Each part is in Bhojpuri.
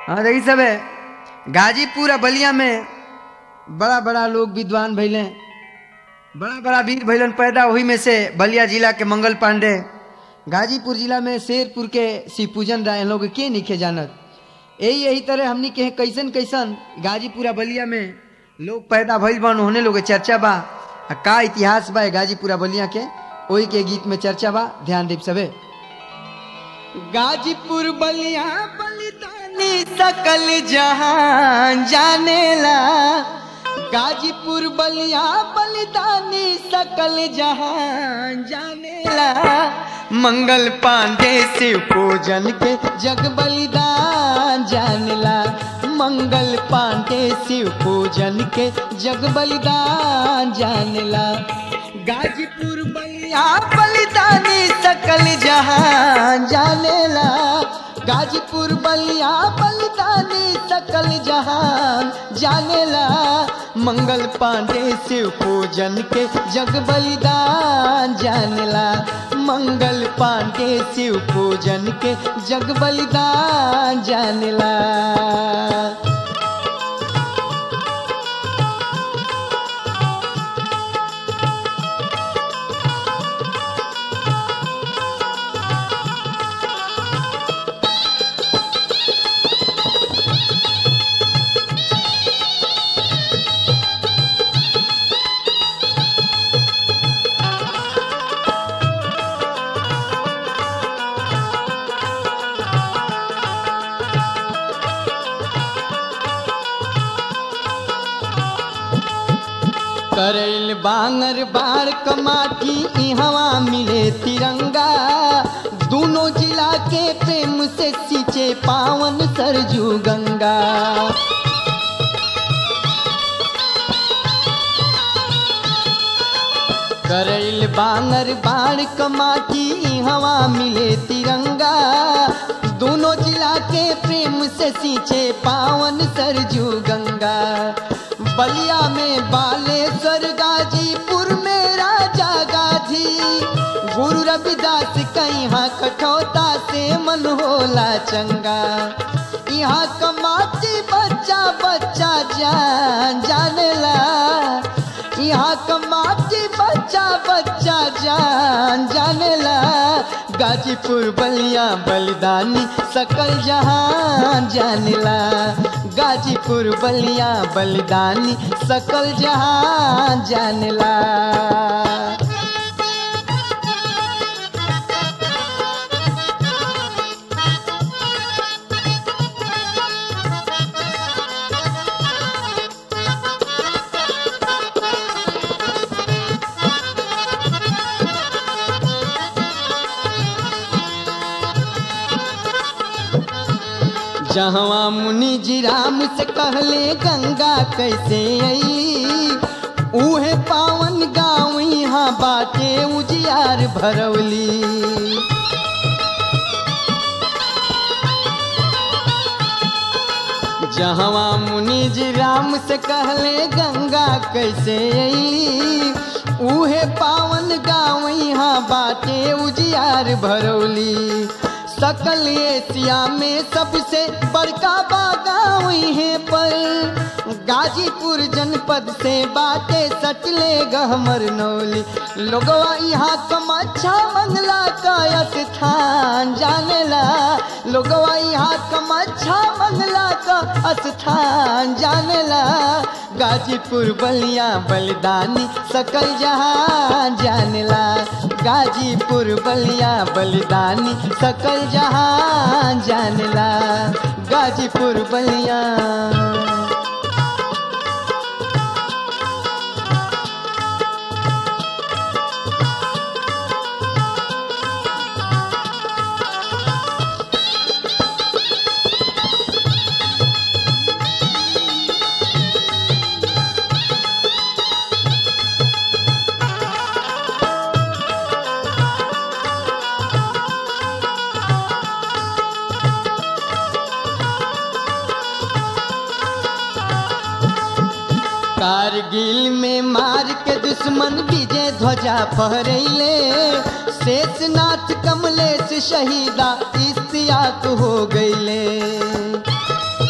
हाँ देखी सब है गाजीपुर आ बलिया में बड़ा बड़ा लोग विद्वान भैले बड़ा बड़ा वीर भैलन पैदा वही में से बलिया जिला के मंगल पांडे गाजीपुर जिला में शेरपुर के शिव पूजन राय लोग के निखे जानत यही यही तरह हमनी के कैसन कैसन गाजीपुर आ बलिया में लोग पैदा भइल बन होने लोग के चर्चा बा आ का इतिहास बा ए गाजीपुर आ बलिया के ओही के गीत में चर्चा बा ध्यान देव सबे गाजीपुर बलिया बलिदानी सकल जहां जानेला गाजीपुर बलिया बलिदानी सकल जहां जानेला मंगल पांडे शिव पूजन के जग बलिदान जानेला मंगल पांडे शिव पूजन के जग बलिदान जानेला गाजीपुर बलिया बलिदानी सकल जहां जानेला गाजीपुर बलिया बलिदानी सकल जहां जानेला मंगल पांडे शिव पूजन के जग बलिदान जानेला मंगल पांडे शिव पूजन के जग बलिदान जानेला करैल बांगर बार कमाटी इहवा मिले तिरंगा दोनों जिला के प्रेम से सींचे पावन सरजू गंगा करैल बांगर बार कमाटी इहवा मिले तिरंगा दोनों जिला के प्रेम से सींचे पावन सरजू गंगा बलिया में बालेश्वर गाजीपुर में राजा गाधी गुरु रविदास कहाँ कठौता से मन होला चंगा यहाँ कमाती बच्चा बच्चा जान जानेला यहाँ कमाती बच्चा बच्चा जान जानेला गाजीपुर बलिया बलिदानी सकल जहान जानेला गाजीपुर बलिया बलिदानी सकल जहां जानला जहवा मुनि जी राम से कहले गंगा कैसे आई उहे पावन गाँव यहाँ बाटे उजियार भरवली जहवा मुनि जी राम से कहले गंगा कैसे आई उहे पावन गाँव यहाँ बाटे उजियार भरौली सकल एशिया में सबसे बड़का बागाव है पर गाजीपुर जनपद से बाटे सटले गहमर नौली लोगवा यहाँ कमच्छा मंगला का स्थान जानेला लोगवा यहाँ कमच्छा मंगला का स्थान जानेला गाजीपुर बलिया बलिदानी सकल जहां जानेला गाजीपुर बलिया बलिदानी सकल जहां जानला गाजीपुर बलिया कारगिल में मार के दुश्मन विजय ध्वजा फहरैले शेषनाथ कमलेश शहीदा इस्तियाक हो गईले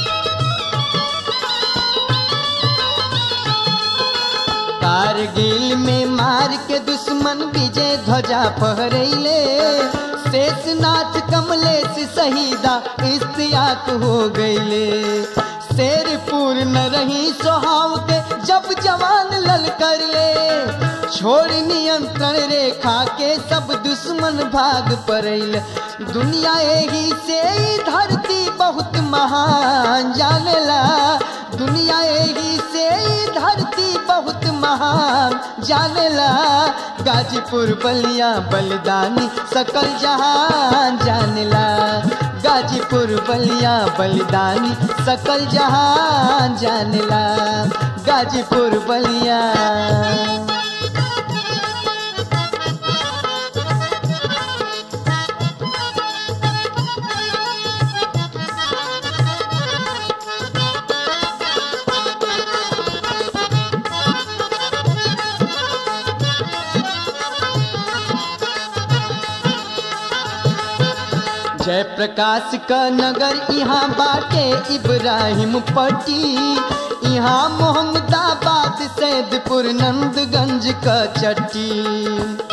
के दुश्मन विजय ध्वजा फहरैले शेषनाथ कमलेश शहीदा इस्तियाक हो गईले शेर पूर्ण रही सोहाव के जब जवान लल कर ले छोड़ नियंत्रण रेखा के सब दुश्मन भाग पड़ैल दुनिया एही से ही धरती बहुत महान जानेला दुनिया एही से ही धरती बहुत महान जानेला गाजीपुर बलिया बलिदानी सकल जहान जानेला गाजीपुर बलिया बलिदानी सकल जहान जानेला गाजीपुर बलिया जय प्रकाश का नगर यहाँ बाटे इब्राहिम पट्टी यहाँ मोहम्मदाबाद सैदपुर नंदगंज का चट्टी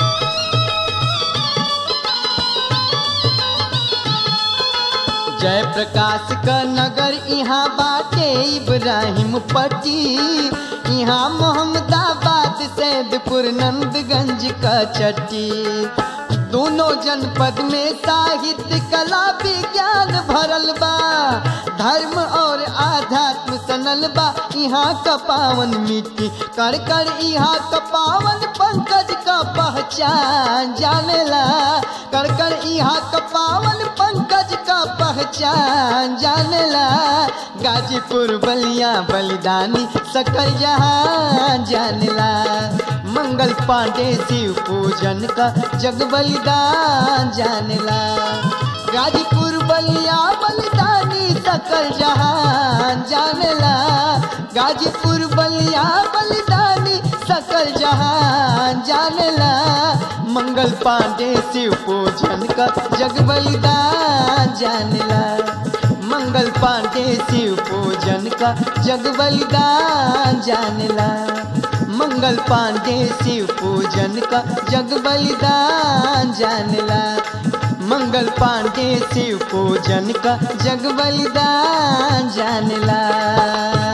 जय प्रकाश का नगर यहाँ बाटे इब्राहिम पट्टी यहाँ मोहम्मदाबाद सैदपुर नंदगंज का चट्टी दोनों जनपद में साहित्य कला विज्ञान भरल बा धर्म और आध्यात्म सनल बा यहाँ का पावन मिट्टी कर कर यहाँ का पावन पंकज का पहचान जानेला कर कर यहाँ का पावन पंकज का पहचान जानेला गाजीपुर बलिया बलिदानी सकल जहां जानेला मंगल पांडे शिव पूजन का जग बलिदान जानेला गाजीपुर बलिया बलिदानी सकल जहान जानेला गाजीपुर बलिया बलिदानी सकल जहान जानेला मंगल पांडे शिव पूजन का जग बलिदान जानेला मंगल पांडे शिव पूजन का जग बलिदान जानेला मंगल पांडे शिव पूजन का जग बलिदान जानेला मंगल पांडे शिव पूजन का जग बलिदान जानेला